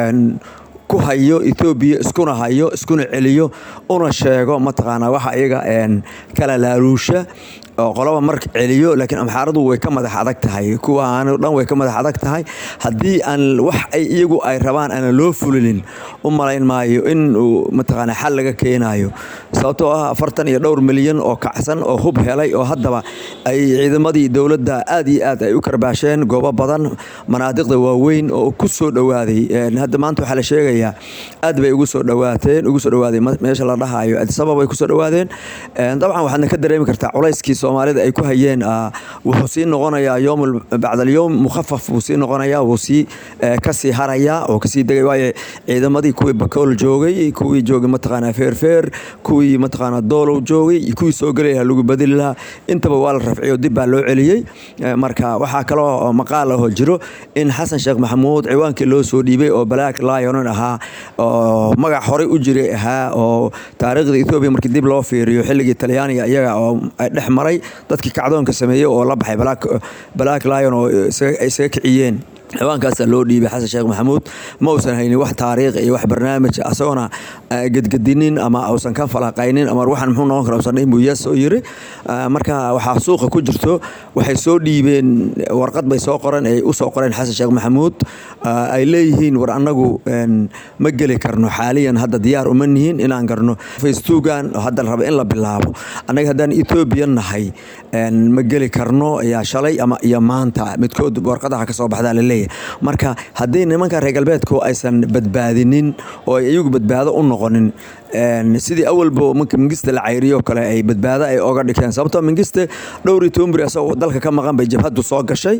ku hayo etoobiya iskuna hayo iskuna celiyo una sheego mataqaanaa waxa iyaga kala laaluusha oo qolaba marka celiyo laakiin amxaaradu way ka madax adag tahay kuwaan dhan way ka madax adag tahay haddii aan wax ay iyagu ay rabaan aanan loo fulinin u malayn maayo in uu mataqaanaa xal laga keenayo sababtoo ah afartan iyo dhowr milyan oo kacsan oo hub helay oo haddaba ay ciidamadii dowladda aad iyo aad ay u karbaasheen goobo badan manaadiqda waaweyn oo ku soo dhowaaday hadda maanta waxaa la sheegayaa aad bay ugu soo dhowaateen ugu soo dhowaaday meesha la dhahayo adisabab bay ku soo dhowaadeen dabcan waxaadna ka dareemi kartaa culayskii soomaalida ay ku hayeen wuxuu sii noqonayaa yom bacdalyowm mukhafaf buu sii noqonayaa wuu sii kasii harayaa oo kasii degay waayo ciidamadii kuwii bakool joogay kuwii joogay mataqaanaa feerfeer kuwii mataqaanaa doolow joogay kuwii soo gelay lahaa lagu badeli lahaa intaba waa la rafciyo dib baa loo celiyey marka waxaa kaloo maqaal ahoo jiro in xasan sheekh maxamuud ciwaankii loo soo dhiibay oo black lionon ahaa oo magac horey u jiray ahaa oo taariikhda etoobiya markii dib loo fiiriyo xilligii talyaaniga iyaga oo dhex maray dadkii kacdoonka sameeyey oo la baxay black lion oo ay isaga kiciyeen ciwaankaasaa loo dhiibay xasan sheekh maxamuud ma uusan haynin wax taariikh iyo wax barnaamij asagoona gedgedinin ama uusan ka falaqaynin ama waxaan muxuu noqon kara usan dhihin buu yes oo yiri marka waxaa suuqa ku jirto waxay soo dhiibeen warqad bay soo qoran ay u soo qoreen xasan sheekh maxamuud ay leeyihiin war annagu ma geli karno xaaliyan hadda diyaar uma nihin inaan garno facebookan hadda raba in la bilaabo annaga haddaan etoobiya nahay ma geli karno ayaa shalay ama iyo maanta midkood warqadaha ka soo baxdaa la leeyahay waaye marka haddii nimanka reer galbeedku aysan badbaadinin oo ay iyagu badbaado u noqonin sidii awalba marka mingista la cayriyo kale ay badbaado ay oga dhigteen sababtoo mingiste dhowr iyo toban beri asagoo dalka ka maqan bay jabhaddu soo gashay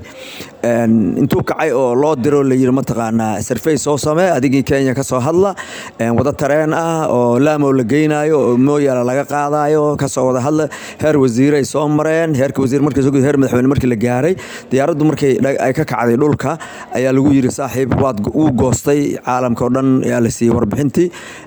intuu kacay oo loo diro la yiri mataqaanaa sarfey soo samee adigii kenya ka soo hadla wada tareen ah oo laamow la geynayo oo mooyaala laga qaadayo kasoo wada hadla heer wasiiray soo mareen heerka wasiir markii soo heer madaxweyne markii la gaaray diyaaraddu markay ay ka kacday dhulka ayaa lagu yiri saaxiib waad uu goostay caalamka oo dhan ayaa la siiyey warbixintii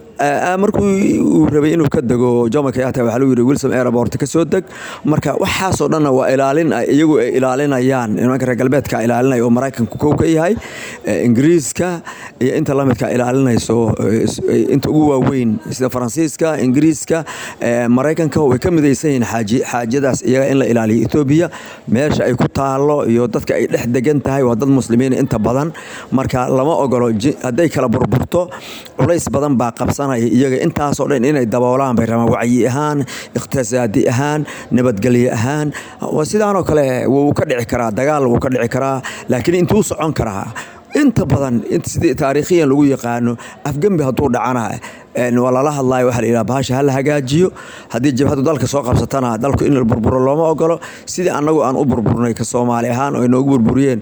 markuu uu rabay inuu ka dego jomo kenyatta waxaa lagu yiri wilson airport ka soo deg marka waxaasoo dhanna waa ilaalin iyagu ay ilaalinayaan nimanka reer galbeedka ilaalinaya oo maraykanku kow ka yahay ingiriiska iyo inta lamidka ilaalinayso inta ugu waaweyn sida faransiiska ingiriiska maraykanka way ka midaysan yihiin xaajadaas iyaga in la ilaaliyo etoobiya meesha ay ku taalo iyo dadka ay dhex degan tahay waa dad muslimiin inta badan marka lama ogolo hadday kala burburto culays badan baa qabsan iyaga intaasoo dhan inay daboolaan bay rabaan wacyi ahaan iqtisaadi ahaan nabadgelyo ahaan sidaanoo kale wuu ka dhici karaa dagaal wuu ka dhici karaa laakiin intuu socon karaa inta badan sidii taariikhiyan lagu yaqaano afgembi hadduu dhacana waa lala hadlayo waxa la yidhaha bahasha hala hagaajiyo haddii jabhaddu dalka soo qabsatana dalku in la burburo looma ogolo sidii annagu aan u burburnay ka soomaali ahaan oo inoogu burburiyeen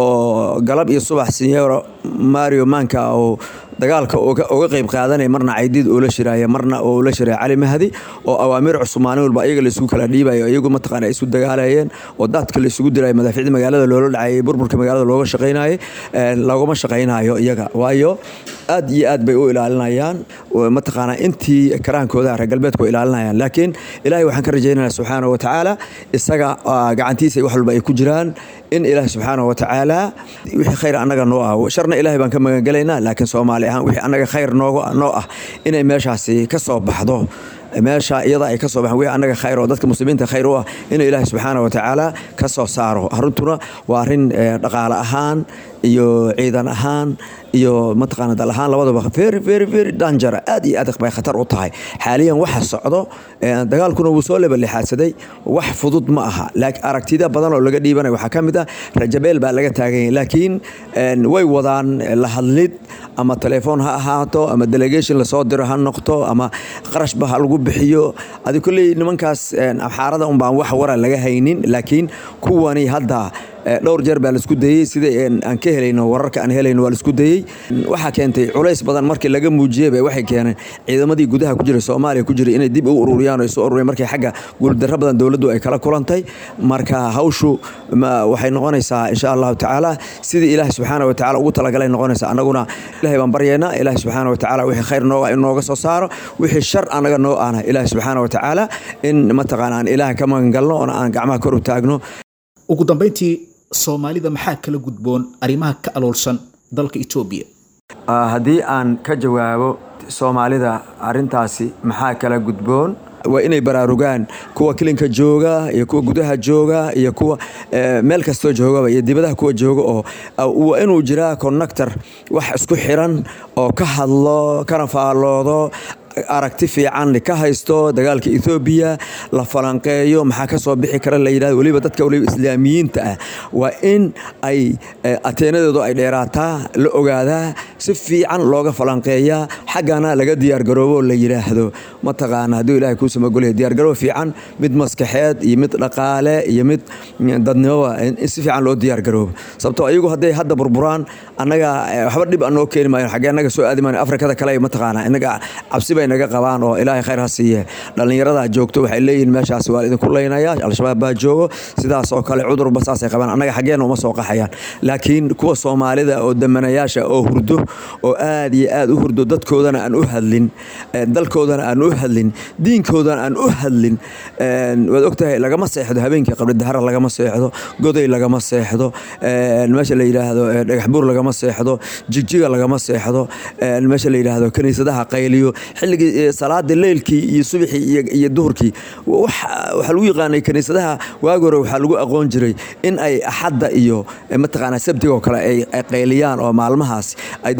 oo galab iyo subax sinyero mario manka oo dagaalka uga qayb qaadanaya marna caydiid oo la shiraaya marna oo la shiraya cali mahdi oo awaamiir cusub maalin walba iyaga laisugu kala dhiibayo iyagu mataqaana ay isu dagaalayeen oo daadka laisugu diraya madaaficda magaalada loola dhacayay burburka magaalada looga shaqaynayay laguma shaqaynayo iyaga waayo aad iyo aad bay u ilaalinayaan mataqaana intii karaankooda reer galbeedku ilaalinayaan laakiin ilaahay waxaan ka rajaynaya subxaana wa tacaala isaga gacantiisa wax walba ay ku jiraan in ilaahay subxaana wa tacaala wixii khayr annaga noo ah sharna ilaahay baan ka magangelaynaa laakiin soomaali ahaan wixii annaga khayr noo ah inay meeshaasi ka soo baxdo meesha iyada ay ka soo baxaan wixii annaga khayr oo dadka muslimiinta khayr u ah inuu ilaahay subxaana wa tacaala ka soo saaro arrintuna waa arrin dhaqaale ahaan iyo ciidan ahaan iyo mataqaana dal ahaan labadaba very very very danger aad iyo aad bay khatar u tahay xaaliyan waxa socdo dagaalkuna wuu soo lebalixaadsaday wax fudud ma aha laakiin aragtida badan oo laga dhiibanayo waxaa ka mid ah rajabeel baa laga taagan yahay laakiin way wadaan la hadlid ama telefoon ha ahaato ama delegation lasoo diro ha noqto ama qarashba ha lagu bixiyo adi kolley nimankaas abxaarada un baan wax wara laga haynin laakiin kuwani hadda dhowr jeer baa laisku dayey sida aan ka helayno wararka aan helayno waa laisku dayey waxaa keentay culays badan markii laga muujiyey bay waxay keeneen ciidamadii gudaha ku jiray soomaaliya ku jiray inay dib u ururiyaan oo isu ururiyaan markay xagga guuldarro badan dowladdu ay kala kulantay marka hawshu waxay noqonaysaa insha allahu tacaala sidii ilaahay subxaana wa tacala ugu talagalay noqonaysaa annaguna ilahay baan baryaynaa ilaahay subxaana wa tacaala wixii khayr nooga in nooga soo saaro wixii shar annaga noo ahna ilaahay subxaana wa tacaala in mataqaana aan ilaaha ka magan galno oona aan gacmaha kor u taagno ugu dambayntii soomaalida maxaa kala gudboon arrimaha ka aloolsan dalka etoobiya haddii aan ka jawaabo soomaalida arintaasi maxaa kala gudboon waa inay baraarugaan kuwa kilinka jooga iyo kuwa gudaha jooga iyo kuwa meel kastoo joogaba iyo dibadaha kuwa jooga oo waa inuu jiraa connector wax isku xiran oo ka hadlo kana faalloodo aragti fiican ka haysto dagaalka ethoobiya la falanqeeyo maxaa ka soo bixi kara la yidhahdo weliba dadka weliba islaamiyiinta ah waa in ay ateenadoodu ay dheeraataa la ogaadaa si fiican looga falanqeeyaa xaggana laga diyaargaroobo la yidhaahdo mataqaana hadduu ilahay kuu samagolaya diyaargaroob fiican mid maskaxeed iyo mid dhaqaale iyo mid dadnimoba in si fiican loo diyaargaroobo sababtoo ayagu hadday hadda burburaan annaga waxba dhib anoo keeni maayo xaggee annaga soo aadi maayo afrikada kale mataqaana innaga cabsi bay naga qabaan oo ilaahay khayr ha siiye dhallinyarada joogto waxay leeyihiin meeshaas waa idinku leynaya al-shabaab baa joogo sidaas oo kale cudurba saasay qabaan annaga xaggeena uma soo qaxayaan laakiin kuwa soomaalida oo damanayaasha oo hurdo oo aad iyo aad u hurdo dadkoodana aan u hadlin dalkoodana aan u hadlin diinkoodana aan u hadlin waad ogtahay lagama seexdo habeenkii qabridahara lagama seexdo goday lagama seexdo meesha la yidhaahdo dhagaxbuur lagama seexdo jigjiga lagama seexdo meesha la yidhaahdo kaniisadaha qayliyo xilligii salaada leylkii iyo subaxii iyo duhurkii waxaa lagu yaqaanay kaniisadaha waagi hore waxaa lagu aqoon jiray in ay axadda iyo mataqaanaa sabtiga oo kale ay qayliyaan oo maalmahaas ay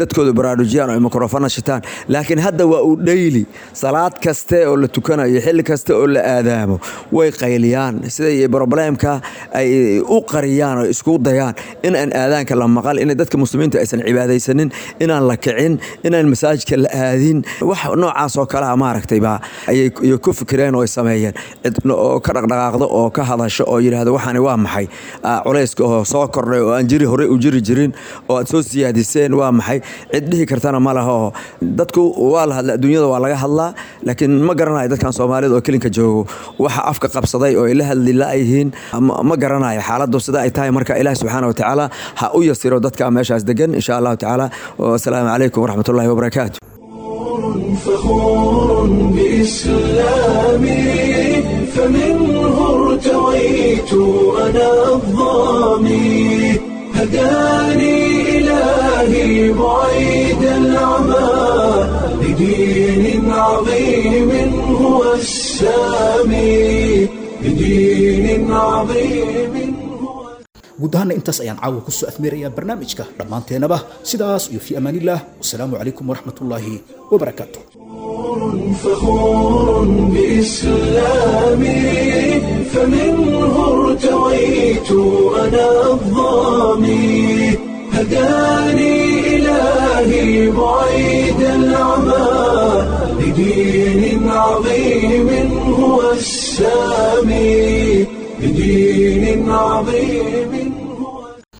dadkooda baraarujiyaan oo ay mikrofana shitaan laakiin hadda waa uu dhayli salaad kaste oo la tukanayo xilli kaste oo la aadaamo way qayliyaan siday broblemka ay u qariyaan oo isku dayaan in aan aadaanka la maqal in dadka muslimiinta aysan cibaadaysanin inaan la kicin inaan masaajidka la aadin wax noocaas oo kalea maaragtay baa ayay ku fikireen oo ay sameeyeen cid oo ka dhaqdhaqaaqdo oo ka hadasho oo yidhaahdo waxaani waa maxay culayska oo soo kordhay oo aan jiri horey u jiri jirin oo aad soo siyaadiseen waa maxay cid dhihi kartana ma laha oo dadku waa la hadla adduunyada waa laga hadlaa laakiin ma garanayo dadkan soomaalida oo kelinka joogo waxa afka qabsaday oo ay la hadli la-yihiin ma garanayo xaaladdu sida ay tahay marka ilaah subxaana wa tacaala ha u yasiro dadka meeshaas degan insha allahu tacaala wasalaamu calaykum waraxmatullahi wabarakaatu فخور بإسلامي فمنه ارتويت أنا الظامي هداني إلهي بعيد العمى لدين عظيم هو السامي لدين عظيم guud ahaana intaas ayaan caawa ku soo afmeerayaa barnaamijka dhammaanteenaba sidaas iyo fii amaanillaah wasalaamu calaykum waraxmatullaahi wabarakaatu فخور بإسلامي فمنه ارتويت أنا الظامي هداني إلهي بعيد العمى لدين عظيم هو السامي لدين عظيم